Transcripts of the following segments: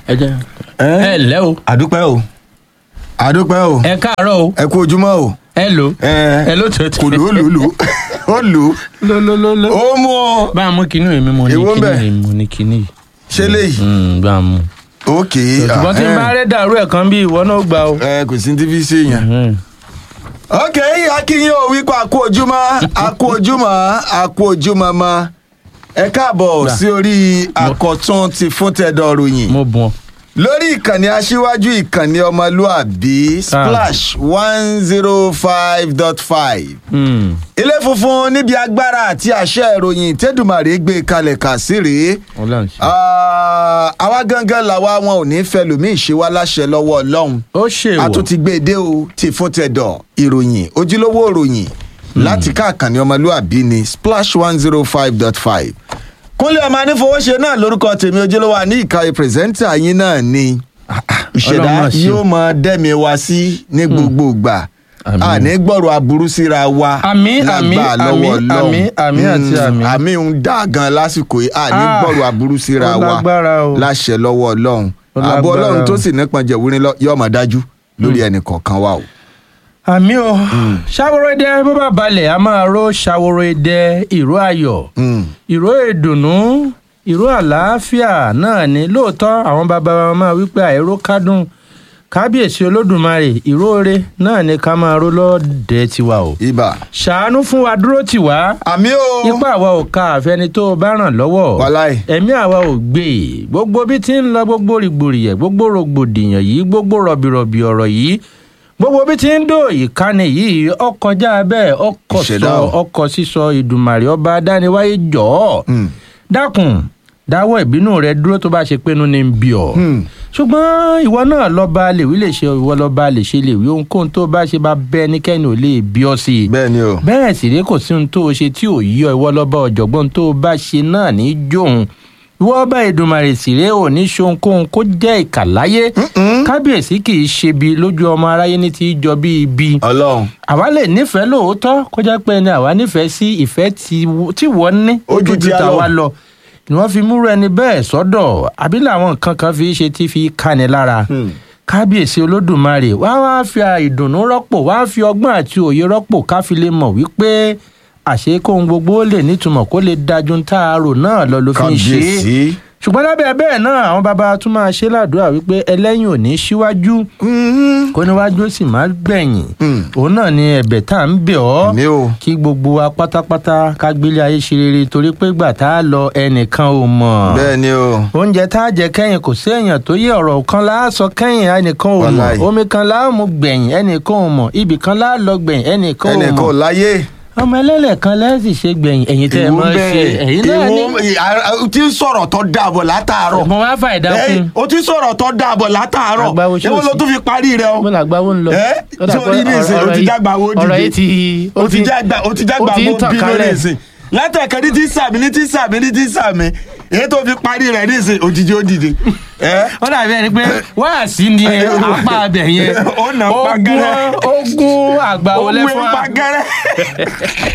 ẹ jẹ́ ẹ ẹ lẹ́ o àdúpẹ́ o àdúpẹ́ o ẹ káàárọ̀ o ẹ kú ojúmọ́ o ẹ lò ẹ ẹ ló tó tó kò lù ó lù ú lù ú ó lù ú ló ló ló ló. ó mú ọ bá a mú kinní èmi mo ní Èwo ń bẹ? kinní èmi mo ní kinní. ṣe léyìí Mm, bá a mú. òkè ṣùgbọ́n tí n bá rẹ́ dàrú ẹ̀ kan bí ìwọ náà gbà o. ẹ kò sí ní tíbi ṣe yàn. Mm. ok akínyìn ò wípé àkú ojúmọ́ àkú ojúmọ́ àkú ojúmọ́ mọ́ ẹ káàbọ̀ Gbà. sí orí àkọ́tún ti fún tẹ̀dọ̀ ròyìn mo bùn ọ. lórí ìkànnì aṣíwájú ìkànnì ọmọlúàbí splash one zero five dot five Mm. ilé funfun níbi agbára àti àṣẹ ìròyìn tẹ́dùmàrè gbé kalẹ̀ kà sí rèé Ọlọ́run ṣe. Ah, àwa gangan làwa wọn ò ní fẹ́ lómi ìṣe wá láṣẹ lọ́wọ́ ọlọ́run ó ṣe a wọ. tún ti gbé e dé o ti fún tẹ̀dọ̀ ìròyìn ojúlówó ìròyìn láti káàkànní ọmọlúàbí ni splash one zero five dot five kúnlẹ̀ ọmọ anífowóṣe náà lórúkọ tèmi ojúlówó àní ìkàwé pírẹsẹ́ńtà yín náà ni ìṣẹ̀dá Ọlọ́run máa ṣe o. yóò mọ dẹ́mi wá sí ní gbogbo ìgbà Àmín. àní gbọ́rọ̀ aburú síra wa Àmín, àmín, lágbà lọ́wọ́ àmín, Ọlọ́run. àmín, àmín àti Mm, àmín. àmín ń dá gan lásìkò yìí àní Ah, gbọ́rọ̀ aburú síra ó wa lágbára o. láṣẹ lọ́wọ́ ọlọ́run Ó àbọ̀ lágbára ọlọ́run tó o. sì nípọn jẹ̀wúrin lọ yóò máa dájú lórí ẹnì kọ̀ọ̀kan wa o. àmì o ṣàwòrò idẹ bó bá balẹ̀ a máa ró ṣàwòrò idẹ ìró ayọ̀ Mm. ìró ìdùnnú ìró àlàáfíà náà ni lóòótọ́ àwọn bàbá wa máa wípé àìró kádùn kábíyèsí olódùmarè ìróore náà ni ká máa ró lọ́ọ̀dẹ tiwa o ibà. ṣàánú fún wa dúró tì wá àmì o. ipá àwa ò ka àfẹni tó o bá ràn lọ́wọ́ Wàláì. ẹ̀mí àwa ò gbé e gbogbo bí ti ń lọ gbogbo rìgbòrìyẹ gbogbo rògbòdìyàn yìí gbogbo rọ̀bìrọ̀bì ọ̀rọ̀ yìí gbogbo bí ti ń dò ìkànnì yìí ọkọjá bẹ́ẹ̀ ọkọ̀ Ìṣẹ̀dá sọ o. ọkọ̀ sísọ ìdùmàrè ọba adániwáyé jọ̀ọ́ Mm. dákun dáwọ́ ìbínú rẹ dúró tó bá ṣe pinnu ní bí ọ Hmm. ṣùgbọ́n ìwọ náà lọ́ba lèwí lè ṣe ìwọ lọ́ba lè ṣe lèwí ohunkóhun tó bá ṣe bá bẹ́ẹ̀ níkẹ́ni ò lè bí ọ sí i bẹ́ẹ̀ ni o. bẹ́ẹ̀ sì rí kò sí ohun tó o ṣe tí ò yí ọ ìwọ lọ́ba ọ̀jọ̀gbọ́n tó o bá ṣe náà ní jóun ìwọ ọba ìdùnmàrè sì ré ò ní ṣohunkóhun kó jẹ́ ìkà láyé kábíyèsí kì í ṣe bí lójú ọmọ aráyé ní ti í jọ bí ibi ọlọ́run. àwa lè nífẹ̀ẹ́ lóòótọ́ kó jẹ́ pé ẹni àwa nífẹ̀ẹ́ sí ìfẹ́ tí w- tí wọ́n ní Ó ju ti a lọ. tàwa lọ ni wọ́n fi múrò ẹni bẹ́ẹ̀ sọ́dọ̀ àbí làwọn nǹkan kan fi ṣe tí fi káni lára Hmm. kábíyèsí olódùmarè wá wá fi ìdùnnú rọ́pò wá fi ọgbọ́n àti òye rọ́pò ká fi lè mọ̀ wípé àṣé kóhun gbogbo ó lè nítumọ̀ kó lè dájú ń tá a rò náà lọ ló fi ń ṣe é kábíyèsí. ṣùgbọ́n lábẹ́ bẹ́ẹ̀ náà àwọn bàbá tún máa ṣe ládùúrà wípé ẹlẹ́yìn ò ní síwájú Mm. kó níwájú ó sì má gbẹ̀yìn Mm. òun náà ni ẹ̀bẹ̀ tá à ń bẹ̀ ọ́ àmì o. kí gbogbo wa pátápátá ká gbélé ayé ṣe rere torí pé gbà tá a lọ ẹnìkan ò mọ̀ bẹ́ẹ̀ ni o. oúnjẹ tá a jẹ kẹ́yìn kò sí èèyàn tó yé ọ̀rọ̀ kan láà sọ kẹ́yìn ẹnìkan ò mọ̀ Wàláì. omi kan láà mú gbẹ̀yìn ẹnìkan ò mọ̀ ibì kan láà lọ gbẹ̀yìn ẹnìkan ò ẹnì kan ò mọ̀ láyé. ọmọ ẹlẹ́lẹ̀ kan lẹ́sìn ṣe gbẹ̀yìn ẹ̀yin tẹ́ ẹ mọ̀ ṣe ẹ̀yin náà ní. o ti ń sọ̀rọ̀ tó dàbọ̀ látàárọ̀. mo wá fà ìdákun Ẹ, o ti ń sọ̀rọ̀ tó dàbọ̀ látàárọ̀. Àgbáwo ṣé èwo o ló sì- tún fi parí rẹ o. mo là gbáwó ń lọ. Ẹ, Ó dà pé sórí ní ìsìn, ọ̀rọ̀ o ti yìí- jágbá owó dìde. ọ̀rọ̀ yìí ti o ti jágbá o ti jágbá ó ti ń mo tàn bínú kálẹ̀. nísìn látẹ̀kẹ́ ní ti sàmì ní ti sàmì ní ti sàmì èyí tó fi parí rẹ̀ nísìn òjijì ó dìde. ẹ ó dàbí ẹni pé wáàsí ni apá abẹ yẹn Ó nà pa Ogún- gẹ́rẹ́. ogún àgbà ó wọlé wé fún wa. pa gẹ́rẹ́.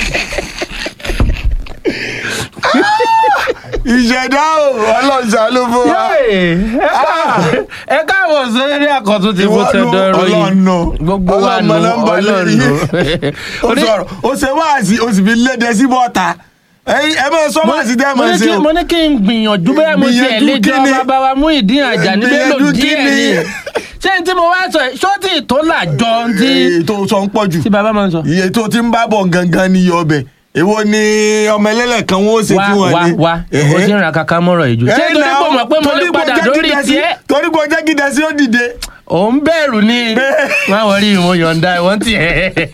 ìṣẹ̀dá o ọlọ́run ṣàánú fún wa. Yéè, ẹ káàbọ̀- ẹ káàbọ̀ sórí àkọ́tún ti fún tẹ́tọ́ ròyìn ọlọ́nu gbogbo wa nù ọlọ́nu o sọ̀rọ̀ o ṣe wáàsí o sì fi léde sí bọ́ta Ẹ̀yin, ẹ máa sọ wáàsí tẹ́ ẹ mo máa ní ṣe kí- o. mo ní kí n gbìyànjú bẹ́ẹ̀ mo ṣe Gbìyànjú ẹ̀lẹ́jọ́ kíni? bàbá wa mú ìdí àjà níbẹ̀ lò Gbìyànjú díẹ̀ kíni? ni ṣé n tí mo wá sọ yìí, ṣó tí tó làjọ tí iye tó sọ ń pọ̀ jù tí bàbá máa ń sọ. iye tó ti ń bá bọ̀ gangan ní iye ọbẹ̀ èwo ni ọmọ ẹlẹ́lẹ̀ kan wọ́n ó ṣe wá fún wọn wá ní. wá o ti ń ra kaka mọ́rọ̀ yìí jù ṣé torí pé mo mọ̀ pé mo lè padà lórí tiẹ̀ torí pé o jẹ́ gidi sí ó dìde. ò ń bẹ̀rù ni má wọrí ìwọ̀n yọ̀ǹda ìwọ̀n tiẹ̀.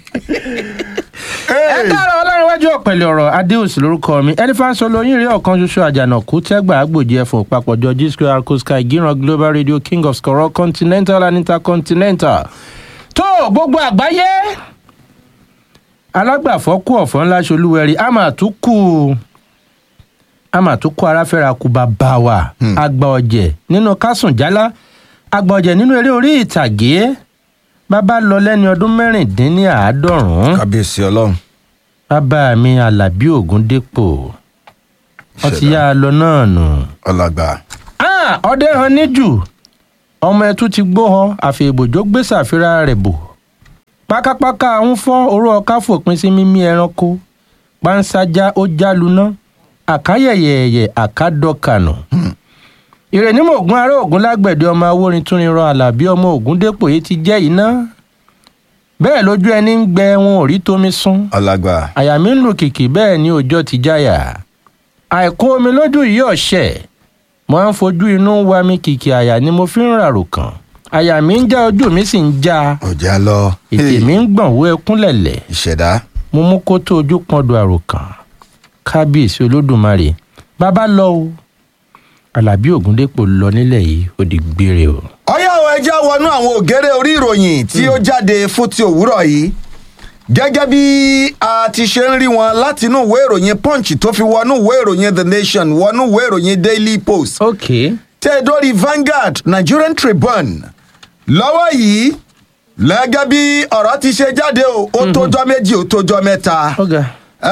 ẹ dára ọlọ́run wájú ọ̀pẹ̀lẹ̀ ọ̀rọ̀ adéòsì lórúkọ mi ẹnifáńsọ lóyún rí ọ̀kan ṣoṣo àjànàkú tẹ́gbà àgbòjì ẹ̀fọn papọ̀jọ g square arco sky gíran global radio king of skoro continental and intercontinental tó gbogbo àgbáyé alágbàfọ́ kú ọ̀fọ́ ńlá ṣolúwẹ̀rí a máa tún kú a máa tún kú aráfẹ́ra kú bàbá wa àgbà ọ̀jẹ̀ nínú kásùn jálá àgbà ọ̀jẹ̀ nínú eré orí ìtàgé bàbá lọ lẹ́ni ọdún mẹ́rìndínláàádọ́rùn-ún kábíyèsí ọlọ́run. bàbá mi alábí ògúndépò wọ́n ti yá a lọ náà nù. ọlọgbà. Ah, ọdẹ hàn níjù ọmọ ẹtú ti gbóhọ àfẹ̀bòjó gbé sàfírà rẹ̀ bò pákápáká ń fọ́ oró ọká fòpin sí mímí ẹranko panṣájá ó jáluná àkáyẹ̀yẹ̀yẹ̀ àkádọ́kànù. ìrẹ̀nímọ̀ ògún ará ògún lágbẹ̀dẹ ọmọ awórin tún rin rọ àlàbí ọmọ ògún dépò yìí ti jẹ́ iná bẹ́ẹ̀ lójú ẹni ń gbẹ wọn ò rí tómi sún ọlágbà àyà mi ń lù kìkì bẹ́ẹ̀ ni òjò ti jáyà àìkú omi lójú yìí ọ̀ṣẹ̀ mo á ń fojú inú wa mi kìkì àyà ni mo fi ń ràrò kàn àyà mi ń já ojú mi sì ń já ọjà lọ ètè mi ń gbọ̀n wó ẹkún lẹ̀lẹ̀ ìṣẹ̀dá mo mú kó tó ojú pọ́ndù àròkàn kábíyèsí olódùmarè bàbá lọ o alábí ògúndépò lọ nílẹ̀ yìí ó di gbére o. ọyá o ẹja wọnú àwọn ògèrè orí ìròyìn tí ó jáde fún ti òwúrọ̀ yìí gẹ́gẹ́ bí a ti ṣe ń rí wọn láti inú ìwé ìròyìn punch tó fi wọnú ìwé ìròyìn the nation wọnú ìwé ìròyìn daily post ok tẹ́ dórí Vanguard Nigerian Tribune lọ́wọ́ yìí lẹ́gẹ́ bí ọ̀rọ̀ ti ṣe jáde o ó tójọ́ méjì ó tójọ́ mẹ́ta. ọ̀gá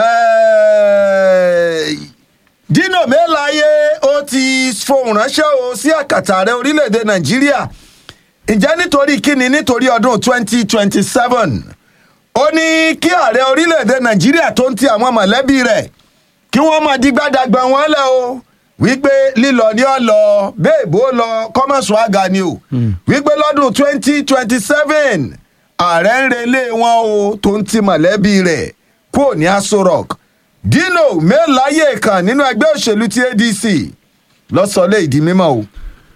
Eh, Dino Melaye ó ti fohùn ránṣẹ́ o sí àkàtà ààrẹ orílẹ̀-èdè Nàìjíríà ǹjẹ́ nítorí kíni nítorí ọdún 2027 ó ní kí ààrẹ orílẹ̀-èdè Nàìjíríà tó ń ti àwọn mọ̀lẹ́bí rẹ̀ kí wọ́n máa di gbádàgbà wọn lẹ̀ o wípé lílọ ní ọ̀lọ́ béèbó lọ kọ́mọ̀sù àga ni o wípé lọ́dún 2027 ààrẹ ń relé wọn o tó ń ti mọ̀lẹ́bí rẹ̀ kúrò ní Aso Rock Dino Melaye kan nínú ẹgbẹ́ òṣèlú ti ADC lọ́sọ̀ọ́lẹ̀ ìdí mímọ́ o.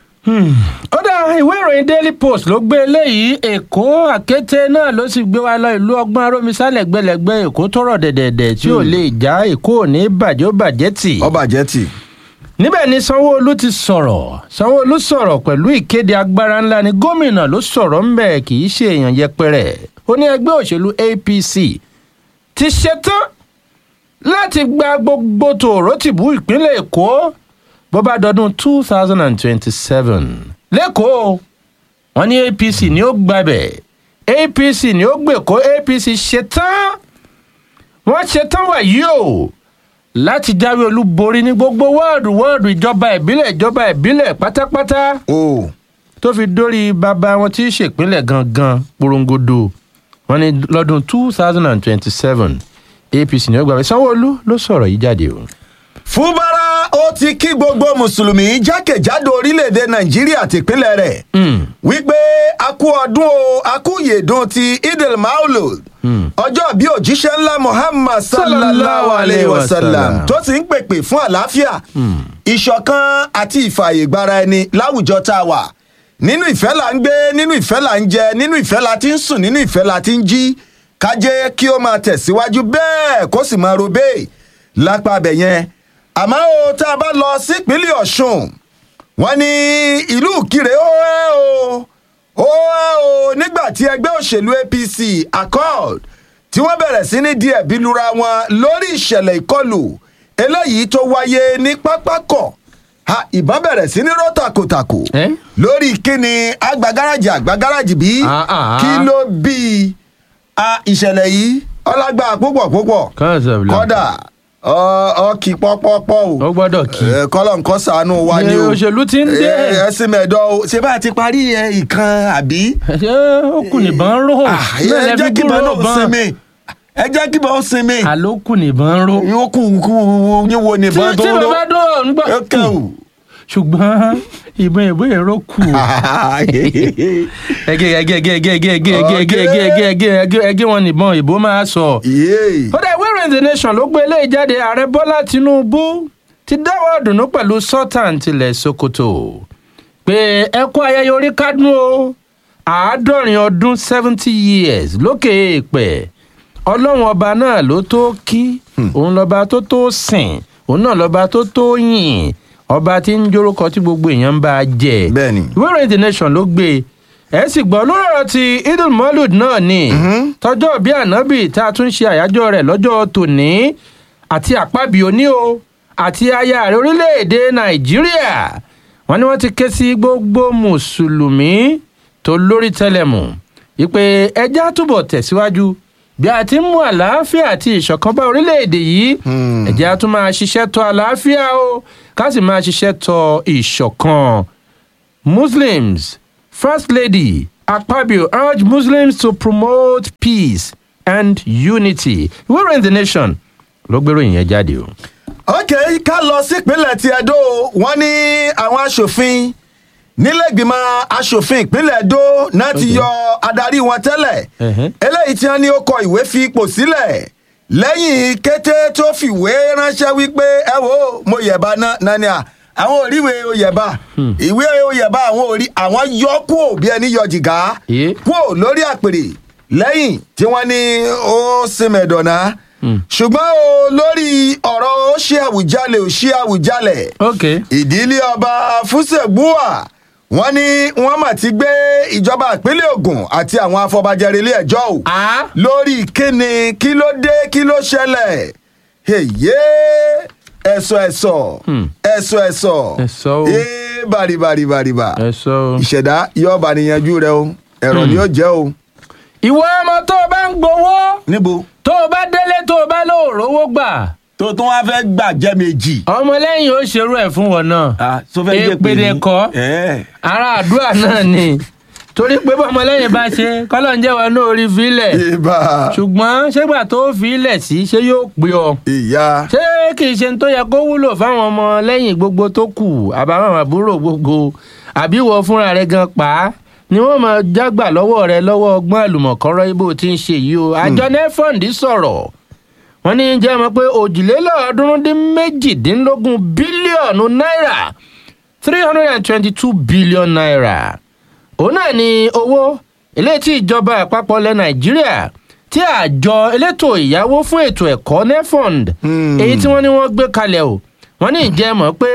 ó dá ìwé ìròyìn daily post ló gbé eléyìí èkó àkété náà ló sì gbé wa lọ ìlú ọgbọ́n arómisá lẹ́gbẹ̀lẹ́gbẹ̀ èkó tó rọ̀ dẹ̀dẹ̀dẹ̀ tí ò lè já èkó ò ní bàjẹ́ ó bàjẹ́ tì. ọba jẹ́tì. níbẹ̀ ni sanwó-olu ti sọ̀rọ̀ sanwó-olu sọ̀rọ̀ pẹ̀lú ìkéde agbára ńlá ni gómìnà ló sọ̀rọ̀ ńbẹ̀ kì í ṣe èèyàn yẹpẹrẹ ó ní ẹgbẹ́ òṣèlú APC ti ṣetán láti gba gbogbo tòró tìbú ìpínlẹ̀ èkó bó bá dọdún two thousand and twenty-seven lẹ́kọ̀ọ́ wọ́n ní APC ni ó gbabẹ̀ APC ni ó gbèkó APC ṣetán wọ́n ṣetán wàyí o láti jáwé olúborí ní gbogbo wọ́ọ̀dù wọ́ọ̀dù ìjọba ìbílẹ̀ ìjọba ìbílẹ̀ pátápátá o tó fi dórí bàbá wọn tí í ṣèpínlẹ̀ gangan porongodo wọ́n ní lọ́dún two thousand and twenty-seven APC ni ó gbàgbé Sanwó-Olú ló sọ̀rọ̀ yìí jáde o. fúbárà ó ti kí gbogbo mùsùlùmí jákèjádò orílẹ̀-èdè nàìjíríà tìpínlẹ̀ rẹ̀ wípé a kú ọdún o a kú yèdùn ti idil maulud ọjọ́ bí òjíṣẹ́ ńlá muhammad sallallahu alayhi wa sallam tó sì ń pèpè fún àlàáfíà ìṣọ̀kan àti ìfààyègbara ẹni láwùjọ tá a wà nínú ìfẹ́ là ń gbé nínú ìfẹ́ là ń jẹ nínú ìfẹ́ la ti ń sùn nínú ìfẹ́ la ti ń jí ká jẹ́ kí ó máa tẹ̀síwájú bẹ́ẹ̀ kó sì máa ro bẹ́ẹ̀ lápá abẹ yẹn àmọ́ o tá a bá lọ sípínlẹ̀ ọ̀ṣun wọ́n ní ìlú ìkirè ó ẹ́ o ó ẹ́ o nígbà tí ẹgbẹ́ òṣèlú apc accord tí wọ́n bẹ̀rẹ̀ sí ní díẹ̀ bí lura wọn lórí ìṣẹ̀lẹ̀ ìkọlù eléyìí tó wáyé ní pápákọ̀ ha ìbọn bẹ̀rẹ̀ sí ní ró takòtakò Eh? lórí kíni agbagáràjì agbagáràjì bí Ah, ah, ah. kí ló bí a ìṣẹ̀lẹ̀ yìí ọlágbá púpọ̀ púpọ̀ kọ́dà ọ ọ kì pọ́pọ́pọ́ o ó gbọ́dọ̀ kí. ẹ, kọ́lọ̀ nǹkan ṣàánú wa ni o òṣèlú ti ń dé. ẹ ẹ sì mẹ́ẹ̀dọ́ o ṣé bá a ti parí ẹ ìkan àbí. ṣé ó kù nìbọn ró Ah, náà ẹ lẹ jẹ́ fi kí gbúròó bọ́ọ̀ náà bọn. sinmi ẹ jẹ́ kí bọ́ọ̀ sinmi àló kù nìbọn ró. yóò kú kú yín wo tí nìbọn tó tí ń ro bàbá dùn ọ̀ ń gbọ́. ó kẹ́ ò. ṣùgbọ́n ìbọn ìbọn èrò kù. ẹgẹ ẹgẹ ẹgẹ ẹgẹ ẹgẹ ẹgẹ ẹgẹ ẹgẹ ẹgẹ ẹgẹ ẹgẹ ẹgẹ wọn nìbọn ìbò máa sọ. Yéè. ó dẹ̀ ìwé ìròyìn the nation ló gbé eléyìí jáde ààrẹ bọ́lá tinubu ti dáwọ́ dùnú pẹ̀lú sultan tilẹ̀ sokoto pé ẹ kú ayẹyẹ orí kádùn o àádọ́rin ọdún seventy years lókè èèpẹ̀ ọlọ́run ọba náà ló tó kí òun lọ́ba tó tó sìn òun náà lọ́ba tó tó yìn ọba tí ń jórúkọ tí gbogbo èèyàn ń bá a jẹ Bẹ́ẹ̀ni. ìwé ìròyìn the nation ló gbé ẹ sì gbọ́ lórí ọ̀rọ̀ ti idul molud náà ni tọjọ́ bí ànábì tá a tún ṣe àyájọ́ rẹ̀ lọ́jọ́ tòní àti àpábí òní o àti aya rẹ̀ orílẹ̀-èdè nàìjíríà wọ́n ní wọ́n ti ké sí gbogbo mùsùlùmí tó lórí tẹlẹmù wípé ẹjá túbọ̀ tẹ̀síwájú bí a ti ń mú àlàáfíà àti ìṣọ̀kan bá orílẹ̀-èdè yìí ẹ̀jẹ̀ á tún máa ṣiṣẹ́ tọ àlàáfíà o ká sì máa ṣiṣẹ́ tọ ìṣọ̀kan muslims First Lady Akpabio urged Muslims to promote peace and unity. Ìwé ìròyìn The Nation ló gbéròyìn yẹn jáde o. ok ká lọ sípínlẹ̀ ti Ẹdó wọ́n ní àwọn aṣòfin nílẹ̀gbìmọ̀ aṣòfin ìpínlẹ̀ Ẹdó náà ti Ok. yọ adarí wọn tẹ́lẹ̀ Ẹ̀hẹ́. eléyìí tí wọ́n ní ó kọ ìwé fi ipò sílẹ̀ lẹ́yìn kété tó fìwé ránṣẹ́ wípé ẹ wo mo yẹ̀bá náà náà ni à àwọn òríwé oyèbá ìwé oyèbá àwọn òrí àwọn yọ kúò bí ẹni yọ jìgá Yé. kúò lórí àpèrè lẹ́yìn tí wọ́n ní ó sinmẹ̀dọ̀nà ṣùgbọ́n o lórí ọ̀rọ̀ ó ṣe àwùjalè ó ṣe àwùjalè Ok. ìdílé ọba fúsẹ̀gbúà wọ́n ní wọ́n mà ti gbé ìjọba ìpínlẹ̀ Ògùn àti àwọn afọbajẹ relé ẹjọ́ o Ah. lórí kíni kí ló dé kí ló ṣẹlẹ̀ èyí ẹ̀sọ̀ ẹ̀sọ̀ ẹ̀sọ̀ ẹ̀sọ̀ Ẹ̀sọ̀ o. ee bàrìbàrìbàrìbà Ẹ sọ o. ìṣẹ̀dá yóò bá níyanjú rẹ o ẹ̀rọ ni ó jẹ́ o. Ìwọ ọmọ tó o bá ń gbowó níbo tó o bá délé tó o bá lóòrówó gbà tó tún wá fẹ́ gbà jẹ́ méjì. ọmọlẹ́yìn ó ṣerú ẹ̀ fún wọn náà. Èpèdè kọ́ ara àdúrà náà ni torí pé bọ́mọlẹ́yìn bá ṣe kọ́lọ́ ń jẹ́wọ́ náà orí fílẹ̀ ibà ṣùgbọ́n ṣégbà tó fílẹ̀ sí ṣé yóò pé ọ ìyá ṣé kì í ṣe tó yẹ kó wúlò fáwọn ọmọ lẹ́yìn gbogbo tó kù àbáwọn àbúrò gbogbo àbí wọ fúnra rẹ gan pa á ni wọ́n máa jágbà lọ́wọ́ rẹ lọ́wọ́ ọgbọ́n àlùmọ̀kọ́rọ́ ibo tí ń ṣe yìí o àjọ nefond sọ̀rọ̀ wọ́n ní jẹ́ mọ̀ pé òjìlélọ́ọ̀ọ́dúnrún dín méjìdínlógún bílíọ̀nù náírà three hundred and twenty-two billion naira òun náà ni owó eléyìí tí ìjọba àpapọ̀ ilẹ̀ nàìjíríà tí àjọ elétò ìyáwó fún ètò ẹ̀kọ́ nefond Hmm. èyí tí wọ́n ní wọ́n gbé kalẹ̀ o wọ́n ní ìjẹ́ mọ̀ pé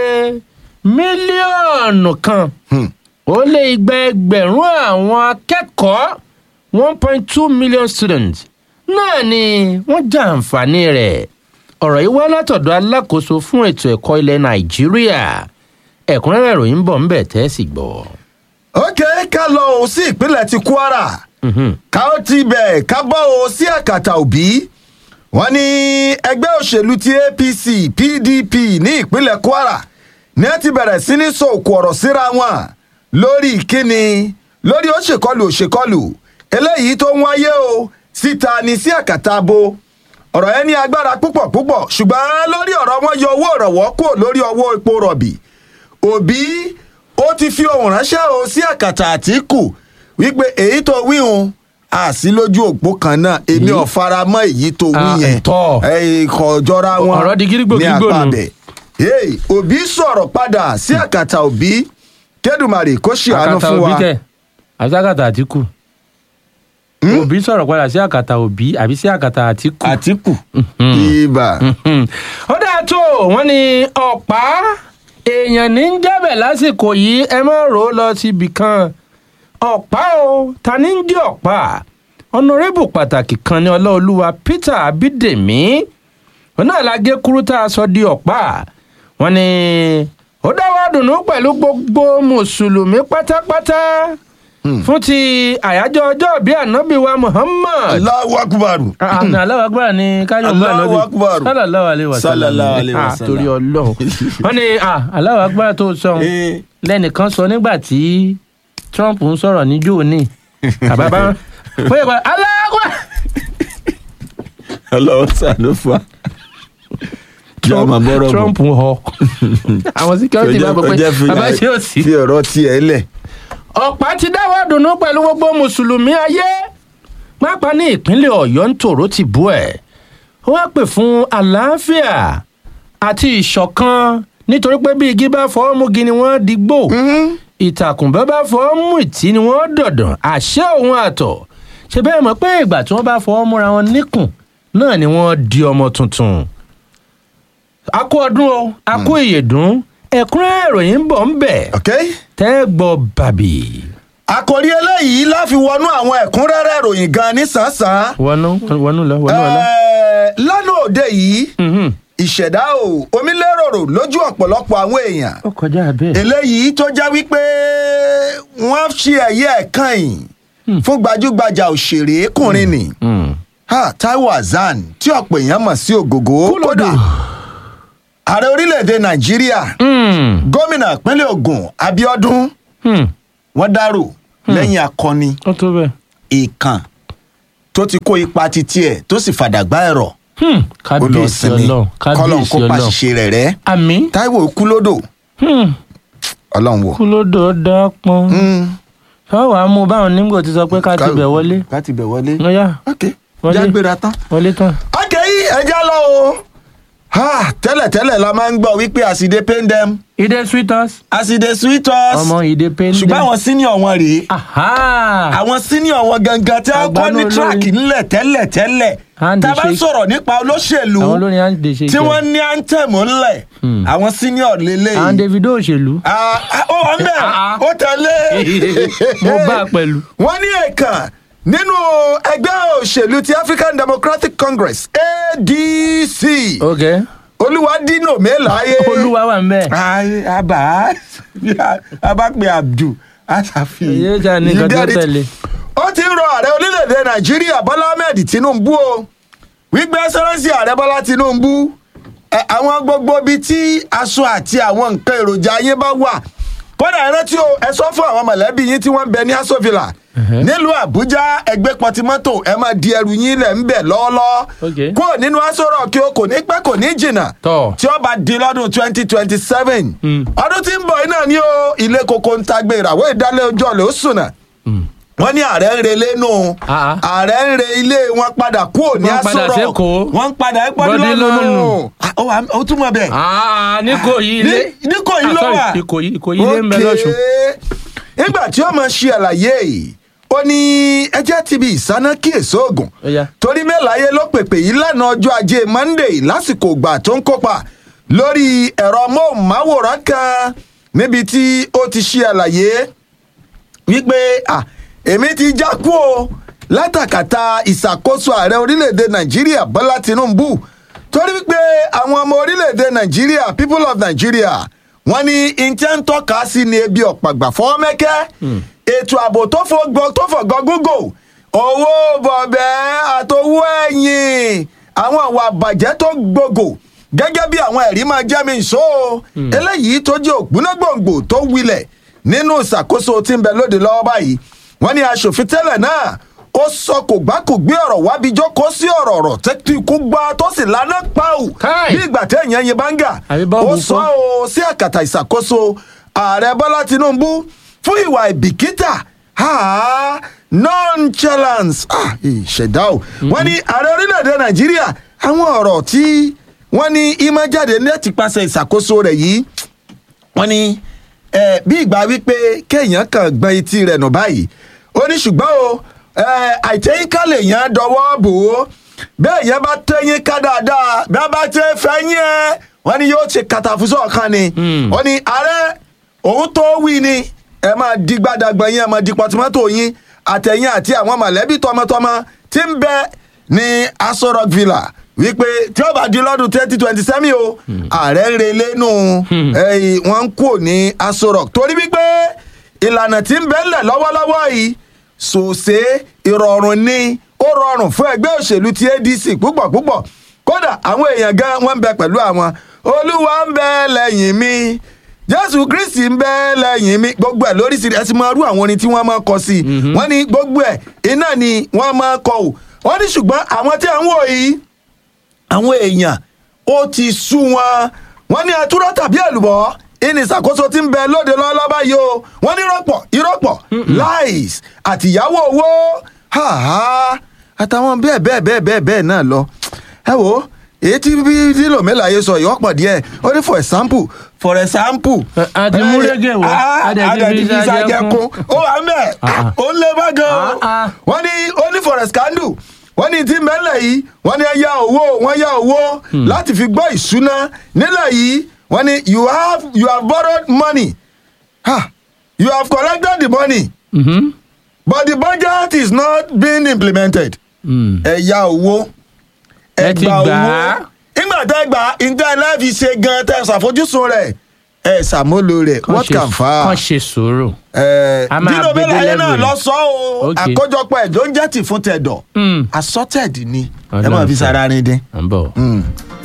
mílíọ̀nù kan Hmm. ó lé igba ẹgbẹ̀rún àwọn akẹ́kọ̀ọ́ one point two million students náà ni wọ́n jàǹfààní rẹ̀ ọ̀rọ̀ yìí wá látọ̀dọ̀ alákòóso fún ètò ẹ̀kọ́ ilẹ̀ nàìjíríà ẹ̀kúnrẹ́rẹ́ ìròyìn ń bọ̀ ńbẹ̀ tẹ́ ẹ sì gbọ́. ok ká lọ o sí ìpínlẹ̀ ti Kwara Mhm. ká ó ti bẹ̀ ká bọ́ o sí àkàtà òbí wọ́n ní ẹgbẹ́ òṣèlú ti APC PDP ní ìpínlẹ̀ Kwara ní ẹ ti bẹ̀rẹ̀ sí ní sọ òkú ọ̀rọ̀ síra wọn lórí ìkíni lórí ó ṣèkọlù ó ṣèkọlù eléyìí tó ń wáyé o síta ní sí àkàtà abo ọ̀rọ̀ yẹn ní agbára púpọ̀ púpọ̀ ṣùgbọ́n lórí ọ̀rọ̀ wọn yọ owó ìrànwọ́ kúrò lórí owó epo rọ̀bì òbí ó ti fi ohun ránṣẹ́ o sí àkàtà àtìkù wípé èyí tó wí hun àsí lójú òpó kan náà èmi ò fara mọ́ èyí tó wí Ah, yẹn ẹ̀tọ́. ẹ̀yìn kan jọra wọn Ọ̀rọ̀ di gírígbò ní gírígbò nù. àpàbẹ̀ Hey, òbí sọ̀rọ̀ padà sí àkàtà òbí kẹ́dùmarè kó ṣàánú àkàtà fún òbí wa kẹ àbí sí àkàtà àtìkù òbí sọ̀rọ̀ padà sí àkàtà òbí àbí sí àkàtà àtìkù. àtìkù ibà Mhm. ó dáa tó wọ́n ní ọ̀pá èèyàn ní ń jẹ́bẹ̀ lásìkò yìí ẹ má rò ó lọ síbi kan ọ̀pá o ta ní ń jẹ́ ọ̀pá ọ̀nàrẹ́bù pàtàkì kan ní ọláolúwa peter abídèmí òun náà la gé kúrú tá a sọ di ọ̀pá wọ́n ní ó dáwọ́ dùnú pẹ̀lú gbogbo mùsùlùmí pátápátá fún ti àyájọ́ ọjọ́ bíi ànábì wa muhammad Allahu akbar àmì aláwọ̀ agbára ni káyọ̀ gbà Allahu lọ́bí Akbar. sallallahu alaihi wa sallam Sallallahu alaihi wa Ah, sallam. torí ọlọ́run wọ́n ní ah, aláwọ̀ agbára tó sọ Eh. lẹ́nìkan sọ nígbà tí trump ń sọ̀rọ̀ níjó ní àbábá wọ́n yẹ kó aláwọ̀ ọlọ́wọ́ sànú fún wa. Jọ́ máa bọ́rọ̀ bọ̀. trump ń họ àwọn security bá gbọ́ pé bàbá ṣe ò sí. fi ọ̀rọ̀ tiẹ̀ lẹ̀. ọ̀pá ti dáwọ́ dùnú pẹ̀lú gbogbo mùsùlùmí ayé pápá ní ìpínlẹ̀ ọ̀yọ́ ń tòró ti bú ẹ̀ ó wá pè fún àlàáfíà àti ìṣọ̀kan nítorí pé bí igi bá fọwọ́ múgi ni wọ́n digbó ìtàkùn bá bá fọwọ́ mú ìtì ni wọ́n dọ̀dàn àṣẹ òun àtọ̀ ṣe bẹ́ẹ̀ mọ̀ pé ìgbà tí wọ́n bá fọwọ́ múra wọn níkùn náà ni wọ́n di ọmọ tuntun a kú ọdún o a kú ìyèdún ẹ̀kúnrẹ́rẹ́ ìròyìn ń bọ̀ ń bẹ̀ okay? tẹ́ gbọ́ bàbí. àkòrí eléyìí láfi wọnú àwọn ẹ̀kúnrẹ́rẹ́ ìròyìn gan ní sàn-án. wọnú wọnú lọ wọnú lọ. Ẹ̀ẹ́, lánàá òde yìí Mhm. ìṣẹ̀dá o omi lérò lójú ọ̀pọ̀lọpọ̀ àwọn èèyàn ó kọjá bẹ́ẹ̀. eléyìí tó já wípé wọ́n ṣe ẹ̀yẹ ẹ̀kan yìí fún gbajúgbajà òṣèrékùnrin ni Mm. ha, Taiwo Hassan tí ọ̀pọ̀ èèyàn mọ̀ sí ògògó kódà ààrẹ orílẹ̀-èdè Nàìjíríà Mm. gómìnà ìpínlẹ̀ Ògùn Abíọ́dún Mm. wọ́n dárò lẹ́yìn akọni ó tó bẹ́ẹ̀. ìkàn tó ti kó ipa titi ẹ̀ tó sì fàdàgbà ẹ̀rọ̀ Hmm, ó lọ kábíyèsí sinmi ọlọ́run kọ́lọ́n kábíyèsí kó ọlọ́run. pàṣẹ rẹ̀ rẹ́ àmì táíwò kú lódò Hmm, ọlọ́run wò. kú ló dò ó dán pọn. Mm. ṣọ́ wàá mú báwọn nígbò ti sọ pé ká ti bẹ̀ wọlé. ká ti bẹ̀ wọlé. ó yá ok Wọlé. jágbéra tán. wọlé tán. ok ẹja lọ o Ha, tẹ́lẹ̀tẹ́lẹ̀ la máa ń gbọ́ wípé àsìdé pain dem ìdè sweet us. àsìdé sweet us ọmọ ìdè pain dem. ṣùgbọ́n àwọn senior wọn rèé Aha! àwọn senior wọn gangan tí wọ́n kọ́ Àgbánú ní olórin. track ńlẹ̀ tẹ́lẹ̀ tẹ́lẹ̀ Hand tá a bá ń shake. sọ̀rọ̀ nípa olóṣèlú àwọn olórin à ń dè ṣe tí wọ́n ní anthem ńlẹ̀ Hmm. àwọn senior lélẹ́yìí. àwọn davido òṣèlú. Ah, ah, ó wà ń bẹ̀ Ah, ah. ó tẹ̀lé. mo bá a pẹ̀lú. wọ́n ní ẹ̀kan nínú ẹgbẹ́ òṣèlú ti African Democratic Congress ADC ok Olúwadínà Mẹ́láyé. olúwa wà ń bẹ̀. Ay, àbá àbá pé Abdul Asafi. èyí jà ní nǹkan tó tẹ̀lé. ó ti ń rọ ààrẹ orílẹ̀-èdè Nàìjíríà Bọ́lá Ahmed Tinubu o wípé ẹsẹ̀rẹ́sì ààrẹ Bọ́lá Tinubu ẹ, àwọn gbogbo ibi tí aṣọ àti àwọn nǹkan èròjà yín bá wà kódà ẹ rántí o ẹ sọ fún àwọn mọ̀lẹ́bí yín tí wọ́n ń bẹ ní Aso Villa Mhm. nílùú Àbújá ẹgbẹ́ pọtimọ́tò ẹ máa di ẹrù yín lẹ̀ ń bẹ̀ lọ́ọ́lọ́ Ok. kúrò nínú Aso Rock kí o kò ní pẹ́ kò ní jìnnà Tọ́. tí ó bá di lọ́dún twenty twenty seven Mm. ọdún tí ń bọ̀ yìí náà ni ó ilé koko ń tagbé ìràwọ̀ ìdálẹ́ ojú ọ̀lẹ́ ó sùnà wọ́n ní ààrẹ ń relé nù Ah, ah. ààrẹ ń re ilé wọn padà kúrò ní Wọ́n padà Aso Rock s'Ékòó. wọ́n ń padà ẹ́ pọ́dún Bọ́dí lọ́nà lọ́nù. ó wà- ó túmọ̀ bẹ́ẹ̀ Ah, ní kò yí ilé. Ní- ní kò yí ló Ah, sorry, wà. ìkòyí ìkòyí ilé ń bẹ lọ́sùn. nígbà tí ó máa ṣe àlàyé yìí ó ní ẹjẹ́ ti bi ìsáná kíyèsí oògùn Ó yá. torí mẹ́láyé ló pèpè yìí lánàá ọjọ́ ajé Monday lásìkò ìgbà tó ń kópa lórí ẹ̀rọ móhùnmáwòrán kan níbi tí ó ti ṣe àlàyé wípé à èmi ti já kú o látàkàtà ìṣàkóso ààrẹ orílẹ̀-èdè nàìjíríà bọ́lá tinubu torí wípé àwọn ọmọ orílẹ̀-èdè nàìjíríà people of nigeria wọ́n ní intent ń tọ́ka sí ni ebi ọ̀pàgbà fọ́mẹ́kẹ́ ètò ààbò tó fọgbọ́ tó fọ̀gọ́ gógó owó bọ̀bẹ́ àtowó ẹ̀yìn àwọn àwọn àbàjẹ́ tó gbogbo gẹ́gẹ́ bí àwọn ẹ̀rí máa jẹ́ mi ìṣó eléyìí tó jẹ́ ògbónágbòǹgbò tó wilẹ̀ nínú ìṣàkóso tí ń bẹ lóde lọ́wọ́ báyìí wọ́n ní aṣòfin tẹ́lẹ̀ náà ó sọ kò gbá kò gbé ọ̀rọ̀ wábi jókòó sí ọ̀rọ̀ ọ̀rọ̀ tẹ́tí kú gbá tó sì lánàá pàù Káì. bí ìgbà téèyàn yin báńgà Àbí bọ́ọ̀bù ó sọ fọ́. ó sí àkàtà ìṣàkóso ààrẹ bọ́lá tinubu fún ìwà ìbìkítà ah, nonchalance ah, ìṣẹ̀dá o wọ́n ní ààrẹ orílẹ̀-èdè nàìjíríà àwọn ọ̀rọ̀ tí wọ́n ní ìmọ̀ jáde ní ẹ̀tì pàṣẹ ìṣàkóso rẹ̀ yìí wọ́n ní ẹ bí ìgbà wípé kéèyàn kan gbọ́n etí rẹ̀ nù báyìí ó ní ṣùgbọ́n o ẹ àìtẹ́yìnká lèèyàn dọwọ́ bò ó bẹ́ẹ̀ yẹn bá tẹ́yìn ká dáadáa bí wọ́n bá tẹ́ fẹ́yìn ẹ wọ́n ní yóò ṣe kàtàfùsọ̀ kan ni Hmm. ó ní ààrẹ òun tó wí ni ẹ máa di gbàdàgbà yín ẹ máa di pọtumọ́tò yín àtẹ̀yìn àti àwọn mọ̀lẹ́bí tọmọtọmọ tí ń bẹ ní Aso Rock Villa wípé tí ó bá di lọ́dún twenty twenty seven o ààrẹ ń relé nù ẹ̀yìn wọ́n ń kú ní Aso Rock torí wípé ìlànà tí ń bẹ ńlẹ̀ lọ́wọ́lọ́wọ́ yìí sòsé ìrọ̀rùn ni ó rọrùn fún ẹgbẹ́ òṣèlú ti ADC púpọ̀ púpọ̀ kódà àwọn èèyàn gan wọ́n ń bẹ pẹ̀lú àwọn olúwa ń bẹ lẹ́yìn mi jésù kristi ń bẹ lẹ́yìn mi gbogbo ẹ̀ lóríṣiríṣi ẹ ti máa rú àwọn orin tí wọ́n máa kọ sí i wọ́n ní gbogbo ẹ̀ iná ni wọ́n máa kọ ò wọ́n ní ṣùgbọ́n àwọn tí à ń wò yìí àwọn èèyàn ó ti sú wọn wọ́n ní àtúrọ̀ tàbí èlùbọ́ ìní ìṣàkóso tí ń bẹ lóde lọ́lọ́ báyìí o wọ́n ní rọ́pọ̀ ìrọ́pọ̀ lies àtìyáwó owó ha ha àtàwọn bẹ́ẹ̀ bẹ́ẹ̀ bẹ́ẹ̀ bẹ́ẹ̀ bẹ́ẹ̀ náà lọ ẹ wo èyí tí bí dílò mẹ́láyé sọ yìí ọ̀pọ̀ díẹ̀ ó ní for example for example. Ẹ, a ti mú rẹ́gẹ̀ wá, a dẹ̀ ti fi ṣàjẹkún. ó wà mẹ́ Ah. ó ń lé bá gan o Ah, ah. wọ́n ní ó ní forest candle wọ́n ní tí mẹ́lẹ̀ yìí wọ́n ní ẹ yá owó wọ́n yá owó láti fi gbọ́ ìṣúná nílẹ̀ yìí wọ́n ní you have you have borrowed money ha you have collected the money Mhm. but the budget is not being implemented Mm. ẹ yá owó Ẹ ti gbà á. nígbà tẹ́ gbà ìdá láìfi ṣe gan tẹ́ ṣàfojúsùn rẹ̀ ẹ ṣàmúlò rẹ̀ Kàn what ṣe- can fa kàn ṣe sùúrù. ẹ A máa dínà gbé dé bẹ́ẹ̀ láyé náà level lọ yẹn. sọ o Okay. àkójọpọ̀ ẹ̀ ló ń jẹ́ tì fún tẹ̀dọ̀ Mm. assorted ni ẹ Ọlọ́run máa fi fẹ́. sára rin dín. à ń bọ̀. Mm.